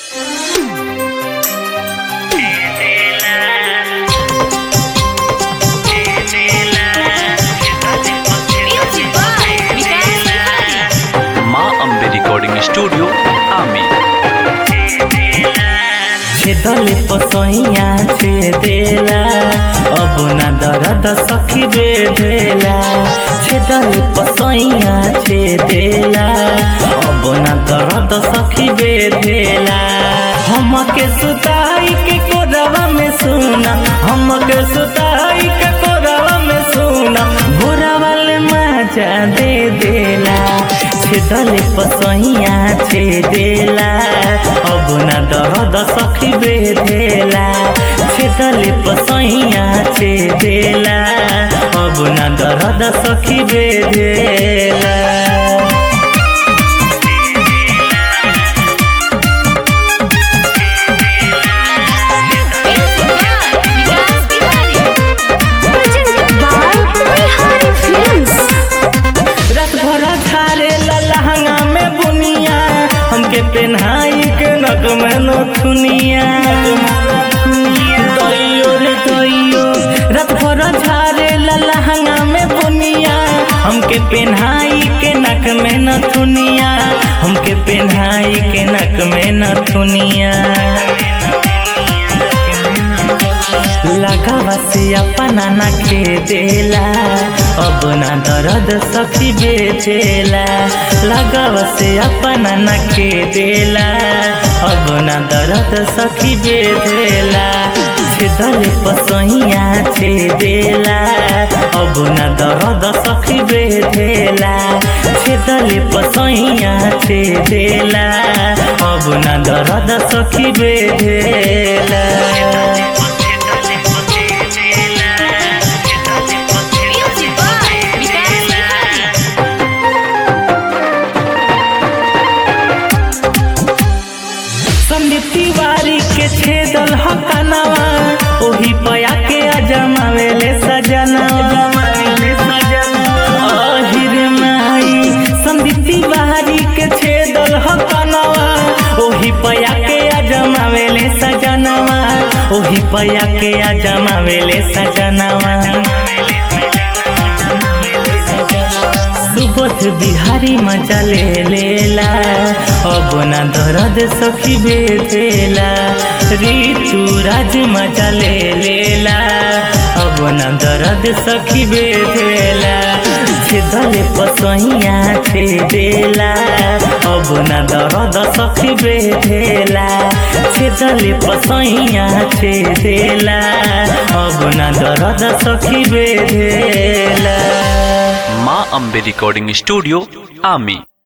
Studio आमी छेदले पसैया छेदेला अब ना दर्द सखी बेधेला छेदले पसैया छेदेला अब ना दर्द सखी बेधेला हमके सुताई के कोरवा में सुना हमके सुताई के कोरवा में सुना भोरा वाले मजा दे देला छेदले पसैया छेदेला अब ना दर्द सखी बेधेला छेदले पसैया छेदेला अब ना दर्द सखी बेधेला विकास Bihari presented by Bihari Films. रात भर झारे लहंगा में बुनिया हमके पेन्हाई के नक में नथुनिया दैयो रे दैयो रात भर झारे लहंगा में बुनिया हमके पेन्हाई के नक में नथुनिया हमके पेन्हाई के नक में नथुनिया लगावा से अपना ना खेदेला अब ना दर्द सखी बेचेला लगावा से अपना ना खेदेला अब ना दर्द सखी बेचेला छेदल पसैया छेदेला अब ना दर्द सखी बेचेला छेदल पसैया छेदेला अब ना दर्द सखी बेचेला Music by विकास बिहारी संदीप तिवारी के छेदल हकनवा ओही पया के अजमावेले सजनवा अहिर माई संदीप तिवारी के छेदल हकनवा ओही पया के अजमावेले सजनवा ओही पया के अजमावेले सजनवा सुबोध बिहारी मजा ले लेला अब ना दर्द सखी बेधेला ऋतु राज मजा ले लेला अब ना दर्द सखी बेधेला छेदले पसैया छेदेला अब ना दर्द सखी बेधेला छेदले पसैया छेदेला अब ना दर्द सखी बेधेला माँ अम्बे रिकॉर्डिंग स्टूडियो आमी